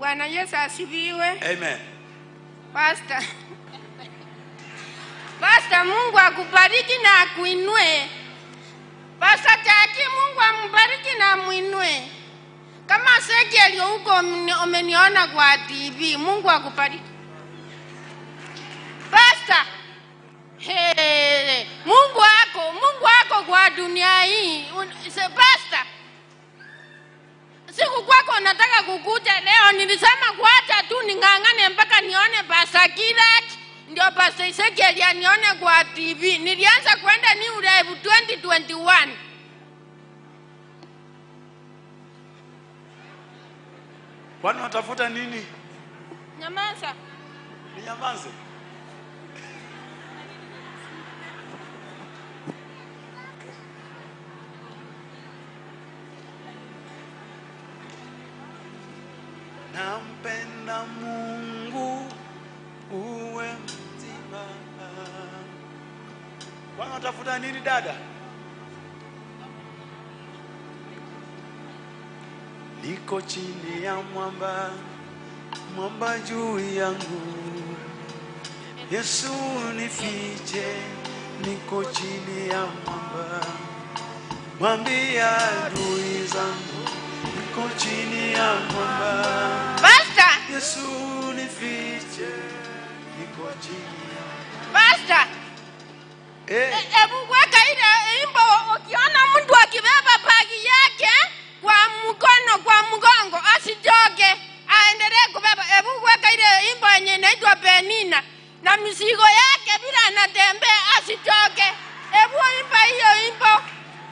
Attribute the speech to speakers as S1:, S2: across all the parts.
S1: Bwana Yesu asifiwe.
S2: Amen.
S1: Pastor. Pastor, Mungu akubariki na akuinue. Pastor Jackie, Mungu ambariki na amwinue. Kama Ezekiel huko umeni- umeniona kwa TV, Mungu akubariki. Pastor, Hey, Mungu wako, Mungu wako kwa dunia hii. Un- se- Pastor, siku kwako nataka kukuja leo, nilisema kuacha tu ning'ang'ane mpaka nione Pastor Kirat ndio Pastor Ezekiel anione kwa TV. Nilianza kwenda New Life 2021.
S2: Kwani unatafuta nini?
S1: Nyamaza.
S2: Ninyamaze. Nampenda Mungu uwe mzima. Kwani unatafuta nini dada? Niko chini ya mwamba, mwamba juu yangu. Yesu nifiche, niko chini ya mwamba. Mwambia adui zangu, niko chini ya mwamba.
S1: Pastor,
S2: Yesu nifiche, niko chini ya
S1: Pastor.
S2: eh,
S1: E- Hebu weka ile imbo, ukiona mtu akibeba bagi yake kwa mkono, kwa mgongo, asijoge, aendelee kubeba. Hebu weka ile imbo yenye inaitwa Penina na mizigo yake bila anatembea, asijoge. Hebu imba hiyo imbo.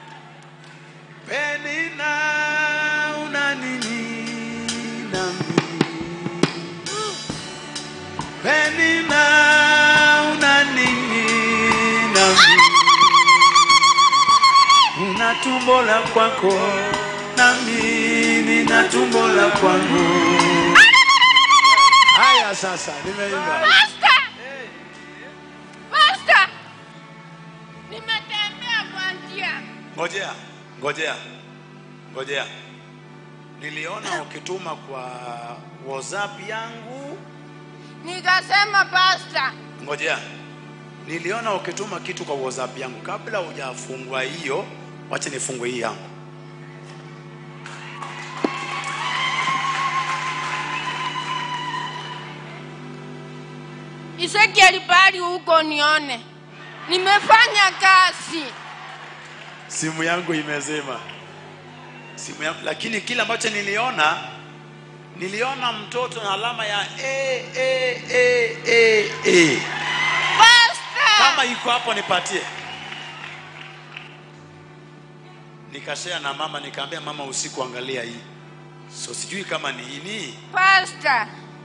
S2: Penina una nini nami? Penina una nini nami? Una tumbo la kwako nami nina tumbo la kwangu. Haya sasa, nimeimba.
S1: Basta, basta, nimetembea kwa njia.
S2: Ngojea, ngojea, ngojea. Niliona ukituma kwa WhatsApp yangu
S1: Nikasema basta,
S2: Ngojea, niliona ukituma kitu kwa WhatsApp yangu. Kabla hujafungua hiyo, wacha nifungue hii yangu.
S1: Ezekiel bali huko nione, nimefanya kazi.
S2: Simu yangu imezima, simu yangu, lakini kile ambacho niliona, niliona mtoto na alama ya A, A, A, A, A. Kama
S1: Basta,
S2: iko hapo nipatie. Nikashare na mama, nikaambia mama, usiku angalia hii. So sijui kama ni nini.
S1: basta,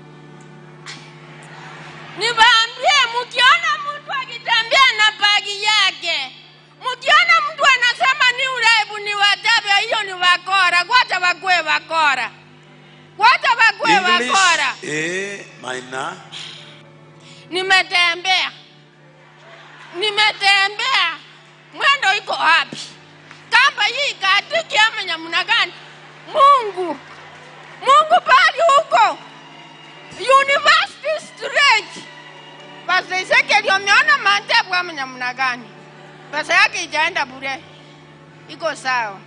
S1: niwaambie, mkiona mtu akitembea na bagi yake, mkiona mtu anasema ni uraibu ni watabe, hiyo ni wakora. Kwacha wakwe wakora, kwacha wakwe
S2: English
S1: wakora.
S2: A minor
S1: Nimetembea, nimetembea, mwendo iko wapi? Kamba hii katiki ama namna gani? Mungu, Mungu bali huko University Street. Pastor Ezekiel umeona maajabu ama namna gani? Pesa yake ijaenda bure, iko sawa.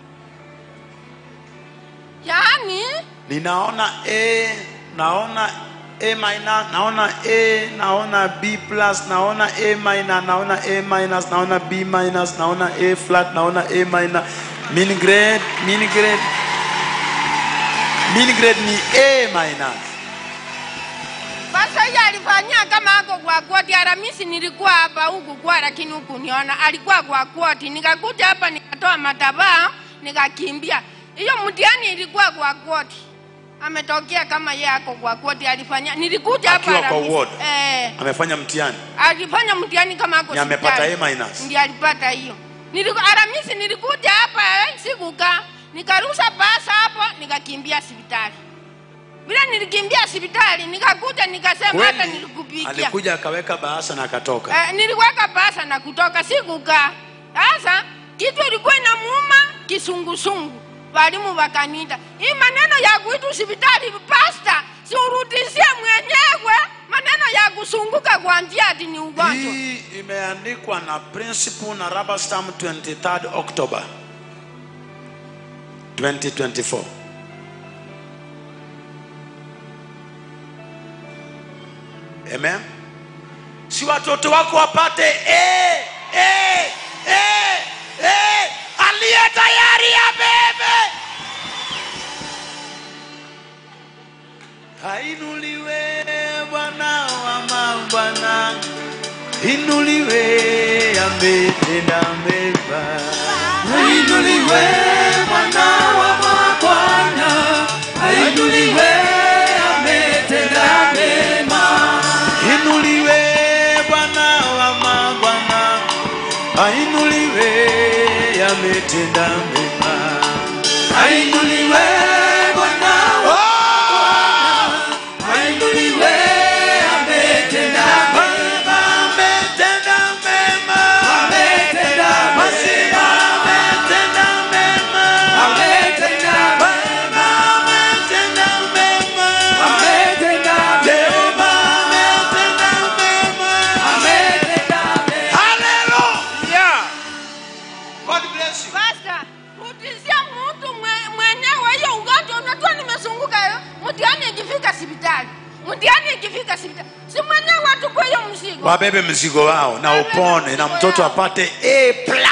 S1: Yaani
S2: ninaona A, naona A minor, naona A, naona B plus, naona A minor, naona A minus, naona B minus, naona A flat, naona A minor. Mean grade, mean grade. Mean grade ni A minus.
S1: Sasa yeye alifanyia kama ako kwa koti. Aramisi nilikuwa hapa huku kwa, lakini huku niona alikuwa kwa koti. Nikakuja hapa nikatoa matabaa nikakimbia. Hiyo mtihani ilikuwa kwa koti, ametokea kama yeye ako kwa koti. Alifanya nilikuja hapa
S2: Akiwa kwa
S1: Aramisi.
S2: ward.
S1: eh,
S2: Amefanya mtihani.
S1: alifanya mtihani kama ako
S2: Ni amepata
S1: hospitali.
S2: A minus.
S1: Ndiyo alipata hiyo. Niliku, Aramisi nilikuja hapa eh, sikukaa, nikarusha pasa hapo nikakimbia hospitali. Bila nilikimbia hospitali nikakuja nikasema hata
S2: Kweli
S1: nilikupigia.
S2: alikuja akaweka bahasha na akatoka.
S1: Eh, niliweka pasa na kutoka sikukaa. Sasa kitu ilikuwa inamuuma kisungusungu, walimu wakaniita hii maneno ya kuitu hospitali pasta, ati ni ugonjwa
S2: hii imeandikwa na principal na rubber stamp 23 october 2024 amen si watoto wako wapate eh, eh, eh, eh, aliye tayari abebe ainuliwe bwana wa mabwana inuliwe ametenda mema
S3: Ainuliwe Bwana wa mabwana, ainuliwe ametenda mema.
S2: inuliwe bwana wa mabwana ainuliwe ametenda mema
S3: Ainuliwe Bwana wa ainuliwe ametenda mema.
S2: ametenda mema
S3: Ametenda
S2: Masika
S3: mema.
S2: ametenda mema
S3: Ametenda mema.
S2: ametenda mema
S3: Ametenda mema.
S2: ametenda mema
S3: Ametenda mema.
S2: Hallelujah. God bless you.
S1: Pastor, rudishia mtu mwe- mwenyewe hiyo ugonjwa. Unajua nimezunguka hiyo mtihani ikifika hospitali, mtihani ikifika hospitali, si mwenyewe atupe hiyo mzigo.
S2: wabebe mzigo wao na upone na mtoto apate A plus.